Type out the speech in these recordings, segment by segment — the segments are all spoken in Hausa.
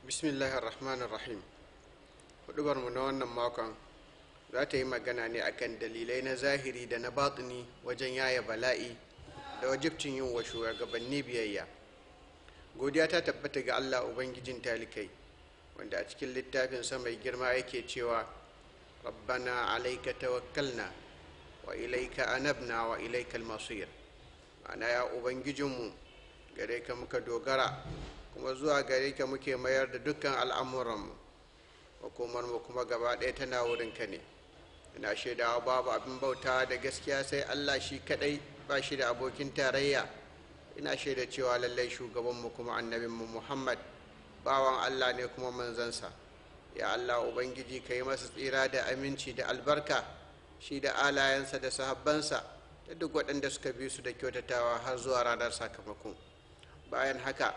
bismillahir rahmanir rahim hudubarmu na wannan makon za ta yi magana ne akan dalilai na zahiri da na batini wajen yaya bala'i da wajibcin yin wa shugabanni biyayya godiya ta tabbata ga allah ubangijin talikai wanda a cikin littafinsa mai girma yake cewa rabbana alaika tawakkalna wa ilaika anabna wa ilaika almasir ma'ana ya ubangijinmu gare ka muka dogara kuma zuwa gare ka muke mayar da dukkan al'amuranmu hukumarmu kuma gaba ɗaya tana wurinka ne ina shaidawa babu abin bauta da gaskiya sai allah shi kaɗai ba shi da abokin tarayya ina shaida cewa lallai shugabanmu kuma annabinmu muhammad bawan allah ne kuma manzansa ya allah ubangiji ka yi masa tsira da aminci da albarka shi da alayensa da sahabbansa da duk waɗanda suka bi su da kyautatawa har zuwa ranar sakamako bayan haka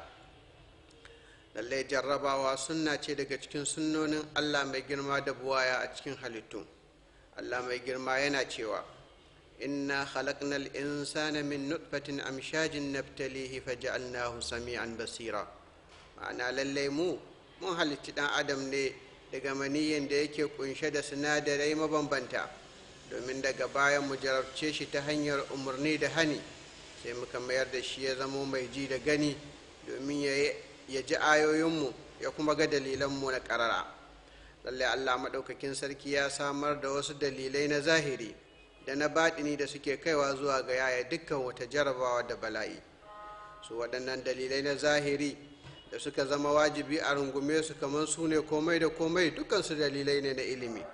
lallai jarrabawa sunna ce daga cikin sunnonin allah mai girma da buwaya a cikin halittu allah mai girma yana cewa inna khalaqnal insana min nutfatin amshajin naftalihi faja'alnahu sami'an basira ma'ana lallai mu mun halitti dan adam ne daga maniyin da yake kunshe da sinadarai mabambanta domin daga bayan mu jarabce shi ta hanyar umarni da hani sai muka mayar da shi ya zamo mai ji da gani domin ya ji ayoyinmu ya kuma ga dalilanmu na ƙarara lallai allah maɗaukakin sarki ya samar da wasu dalilai na zahiri da na baɗini da suke kaiwa zuwa ga yaya dukkan wata jarabawa da bala'i su waɗannan dalilai na zahiri da suka zama wajibi a rungume su kamar su ne komai da komai dukansu dalilai ne na ilimi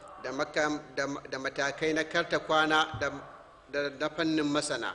da matakai na karta kwana da na fannin masana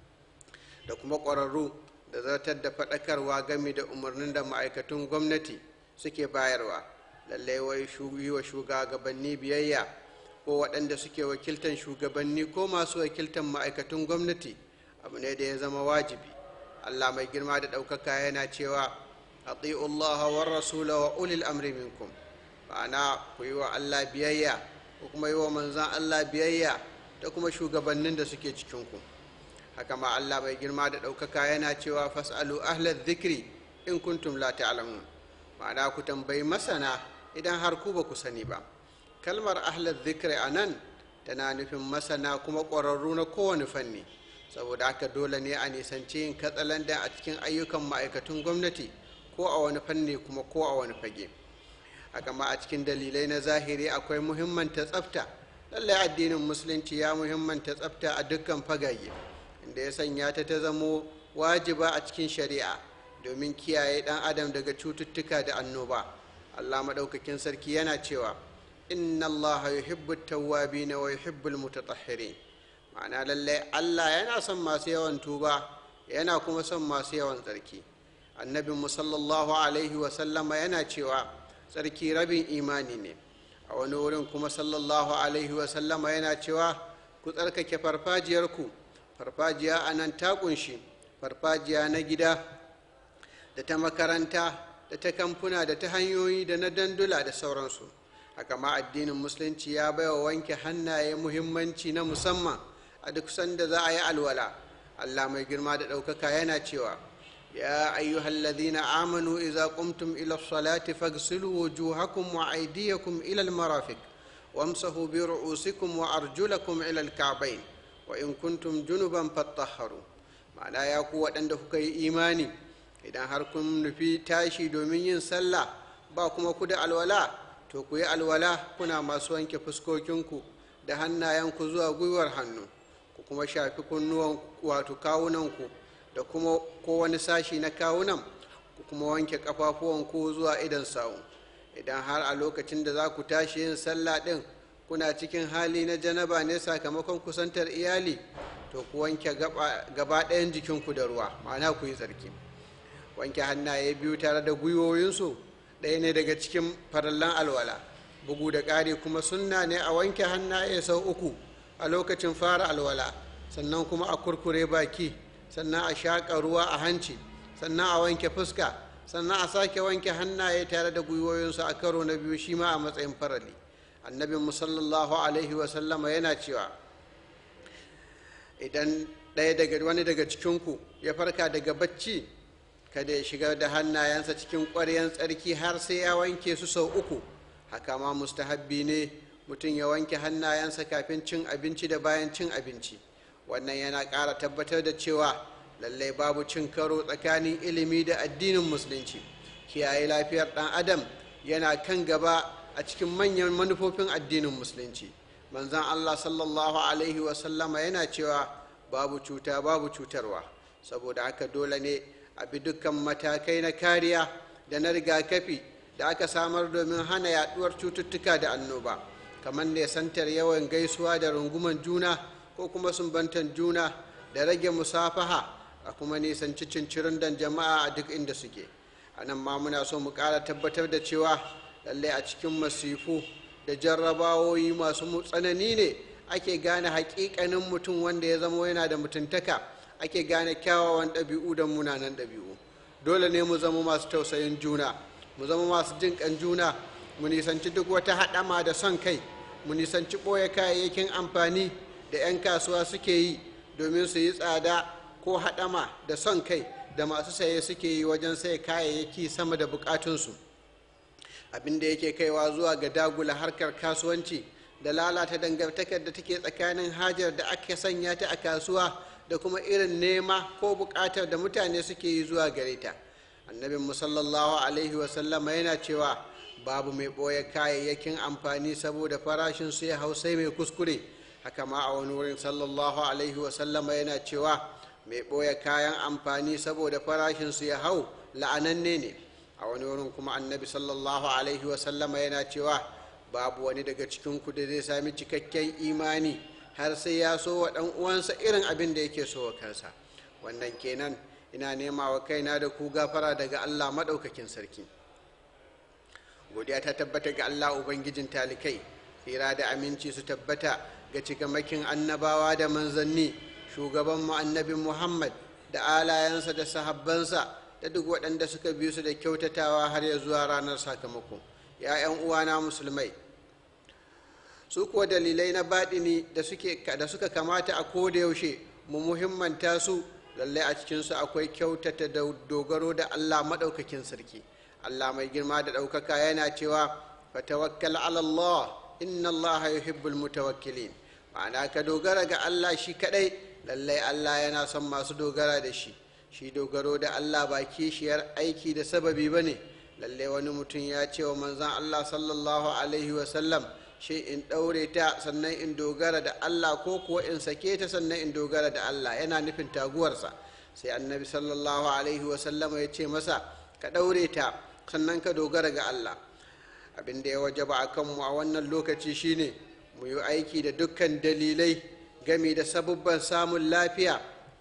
da kuma ƙwararru da zartar da faɗakarwa game da umarnin da ma'aikatun gwamnati suke bayarwa lallai wai yi wa shugabanni biyayya ko waɗanda suke wakiltan shugabanni ko masu wakiltan ma'aikatun gwamnati abu ne da ya zama wajibi allah mai girma da ɗaukaka yana cewa ati'u allaha war rasula wa ulil amri minkum ma'ana ku yi wa allah biyayya ko kuma yi wa manzan allah biyayya da kuma shugabannin da suke cikinku haka ma Allah mai girma da ɗaukaka yana cewa fas'alu ahlal zikri in kuntum la ta'lamun ma'ana ku tambayi masana idan har ku ba ku sani ba kalmar ahlal zikri a nan tana nufin masana kuma ƙwararru na kowane fanni saboda haka dole ne a nisanci yin katsalandan a cikin ayyukan ma'aikatun gwamnati ko a wani fanni kuma ko a wani fage haka ma a cikin dalilai na zahiri akwai muhimmanta tsafta lallai addinin musulunci ya muhimmanta tsafta a dukkan fagage inda ya sanya ta ta zamo wajiba a cikin shari'a domin kiyaye ɗan adam daga cututtuka da annoba allah maɗaukakin sarki yana cewa inna allaha yuhibbu tawwabina wa yuhibbu almutatahhirin ma'ana lallai allah yana son masu yawan tuba yana kuma son masu yawan tsarki annabin mu sallallahu alaihi wa sallama yana cewa tsarki rabin imani ne a wani wurin kuma sallallahu alaihi wa sallama yana cewa ku tsarkake farfajiyarku farfajiya a nan ta kunshi farfajiya na gida da ta makaranta da ta kamfuna da ta hanyoyi da na dandula da sauransu haka ma addinin musulunci ya baiwa wanke hannaye muhimmanci na musamman a duk sanda za a yi alwala allah mai girma da ɗaukaka yana cewa ya ayyuhal ladhina amanu idza qumtum ila salati faghsilu wujuhakum wa aydiyakum ila al-marafiq wamsahu bi ru'usikum wa arjulakum ila al-ka'bayn wa in kuntum junuban fattaharu ma'ana ya ku waɗanda kuka yi imani idan har kun nufi tashi domin yin sallah ba kuma ku da alwala to ku yi alwala kuna masu wanke fuskokinku da hannayenku zuwa gwiwar hannu ku kuma shafi kunnuwan wato kawunanku da kuma ko wani sashi na kawunan ku kuma wanke ƙafafuwanku zuwa idan sawu idan har a lokacin da za ku tashi yin sallah ɗin kuna cikin hali na janaba ne sakamakon kusantar iyali to ku wanke gaba ɗayan jikinku da ruwa ma'ana ku yi tsarki wanke hannaye biyu tare da gwiwoyinsu ɗaya ne daga cikin farallan alwala bugu da ƙari kuma sunna ne a wanke hannaye sau uku a lokacin fara alwala sannan kuma a kurkure baki sannan a shaƙa ruwa a hanci sannan a wanke fuska sannan a sake wanke hannaye tare da gwiwoyinsu a karo na biyu shi ma a matsayin farali annabin sallallahu alaihi wasallama yana cewa idan ɗaya daga wani daga cikinku ya farka daga bacci kada ya shigar da hannayensa cikin ƙwaryan tsarki har sai ya wanke su sau uku haka ma mustahabbi ne mutum ya wanke hannayensa kafin cin abinci da bayan cin abinci wannan yana ƙara tabbatar da cewa lallai babu cin karo tsakanin ilimi da addinin musulunci kiyaye lafiyar ɗan adam yana kan gaba a cikin manyan manufofin addinin musulunci manzan allah sallallahu alaihi wasallama yana cewa babu cuta babu cutarwa saboda haka dole ne a bi dukkan matakai na kariya da na rigakafi da aka samar domin hana yaduwar cututtuka da annoba kamar ne santar yawan gaisuwa da runguman juna ko kuma sumbantan juna da rage musafaha a kuma nisanci cincirin dan jama'a a duk inda suke a nan ma muna so mu ƙara tabbatar da cewa lallai a cikin masifu da jarrabawoyi masu tsanani ne ake gane haƙiƙanin mutum wanda ya zama yana da mutuntaka ake gane kyawawan ɗabi'u da munanan ɗabi'u dole ne mu zama masu tausayin juna mu zama masu jin ƙan juna mu nisanci duk wata haɗama da son kai mu nisanci ɓoye kayayyakin amfani da 'yan kasuwa suke yi domin su yi tsada ko haɗama da son kai da masu saye suke yi wajen sai kayayyaki sama da bukatunsu abin da yake kaiwa zuwa ga dagula harkar kasuwanci da lalata dangantakar da take tsakanin hajar da aka sanya ta a kasuwa da kuma irin nema ko bukatar da mutane suke yi zuwa gare ta annabin musallallahu alaihi wasallama yana cewa babu mai ɓoye kayayyakin amfani saboda farashin su ya hau sai mai kuskure haka ma a wani wurin sallallahu alaihi wasallama yana cewa mai ɓoye kayan amfani saboda farashinsu ya hau la'ananne ne a wani wurin kuma annabi sallallahu alaihi wasallama yana cewa babu wani daga cikinku da zai sami cikakken imani har sai ya so wa ɗan uwansa irin abin da yake so wa kansa wannan kenan ina nema wa kaina da ku gafara daga allah maɗaukakin sarki godiya ta tabbata ga allah ubangijin talikai tsira da aminci su tabbata ga cikamakin annabawa da manzanni shugaban mu annabi muhammad da alayensa da sahabbansa da duk waɗanda suka biyu su da kyautatawa har ya zuwa ranar sakamako ya 'yan uwana musulmai su kuwa dalilai na baɗini da suka kamata a koda yaushe mu muhimmanta su lallai a cikinsu akwai kyautata da dogaro da allah maɗaukakin sarki allah mai girma da ɗaukaka yana cewa fatawakkal ala allah inna allaha yuhibbul mutawakkilin ma'ana ka dogara ga allah shi kaɗai lallai allah yana son masu dogara da shi shi dogaro da allah ba kishiyar aiki da sababi ba ne lallai wani mutum ya ce wa manzan allah sallallahu alaihi wasallam shi in ɗaure ta sannan in dogara da allah ko kuwa in sake ta sannan in dogara da allah yana nufin taguwarsa sai annabi sallallahu alaihi wasallama ya ce masa ka ɗaure ta sannan ka dogara ga allah abin da ya wajaba a kanmu a wannan lokaci shine mu yi aiki da dukkan dalilai game da sabubban samun lafiya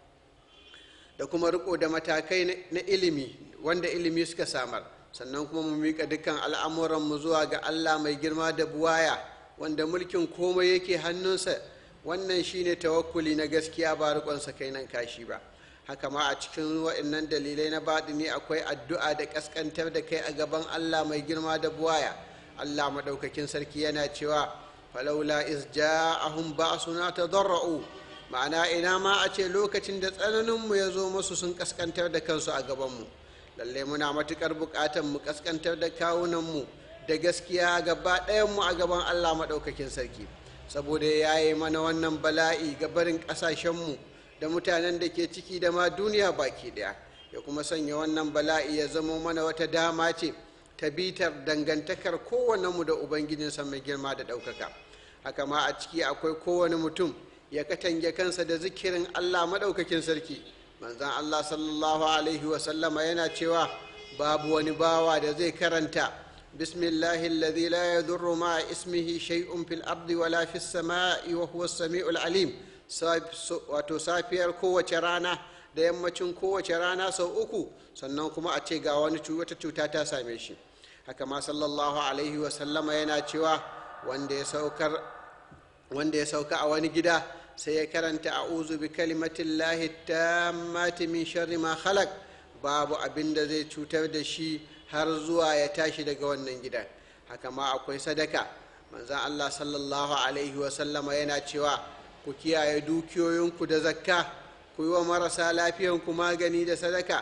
da kuma riko da matakai na ilimi wanda ilimi suka samar sannan kuma mu miƙa dukkan al'amuranmu zuwa ga allah mai girma da buwaya wanda mulkin komai yake hannunsa wannan shine tawakkuli na gaskiya ba riƙonsa kai nan kashi ba haka ma a cikin waɗannan dalilai na baɗini akwai addu'a da ƙasƙantar da kai a gaban allah mai girma da buwaya allah maɗaukakin sarki yana cewa falaula is ja'ahum ba'suna tadarra'u ma'ana ina ma a ce lokacin da tsananinmu ya zo musu sun kaskantar da kansu a gabanmu lallai muna matuƙar buƙatar mu kaskantar da kawunanmu da gaskiya gaba ɗayanmu a gaban allah maɗaukakin sarki saboda ya yi mana wannan bala'i ga barin ƙasashenmu da mutanen da ke ciki da ma duniya baki ɗaya ya kuma sanya wannan bala'i ya zama mana wata dama ce ta bitar dangantakar kowannenmu da ubangijinsa mai girma da ɗaukaka haka ma a ciki akwai kowane mutum ya katange kansa da zikirin allah maɗaukakin sarki manzan allah sallallahu alaihi wasallama yana cewa babu wani bawa da zai karanta bismillahi alladhi la yadurru ma ismihi shay'un fil ardi wala fis sama'i wa huwa samiul alim wato safiyar kowace rana da yammacin kowace rana sau uku sannan kuma a ce ga wani wata cuta ta same shi haka ma sallallahu alaihi wasallama yana cewa wanda ya saukar wanda ya sauka a wani gida sai ya karanta a'udhu bi kalimatin lahi tammati min sharri ma khalaq babu abin da zai cutar da shi har zuwa ya tashi daga wannan gidan haka ma akwai sadaka manzan Allah sallallahu alaihi wasallama yana cewa ku kiyaye dukiyoyinku da zakka ku yi wa marasa lafiyanku magani da sadaka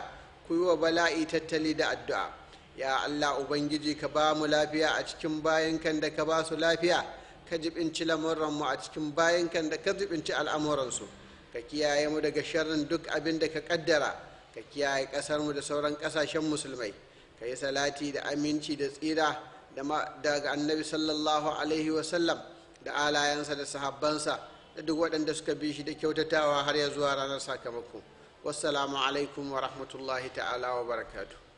ku yi wa bala'i tattali da addu'a ya allah ubangiji ka ba mu lafiya a cikin bayankan da ka ba su lafiya ka jibinci lamuranmu a cikin bayankan da ka jibinci al'amuransu ka kiyaye mu daga sharrin duk abin da ka kaddara ka kiyaye ƙasarmu da sauran ƙasashen musulmai ka yi salati da aminci da tsira daga annabi sallallahu alaihi wasallam da alayensa da sahabbansa da duk waɗanda suka bi shi da kyautatawa har ya zuwa ranar sakamako wassalamu alaikum wa rahmatullahi ta'ala wa barakatuh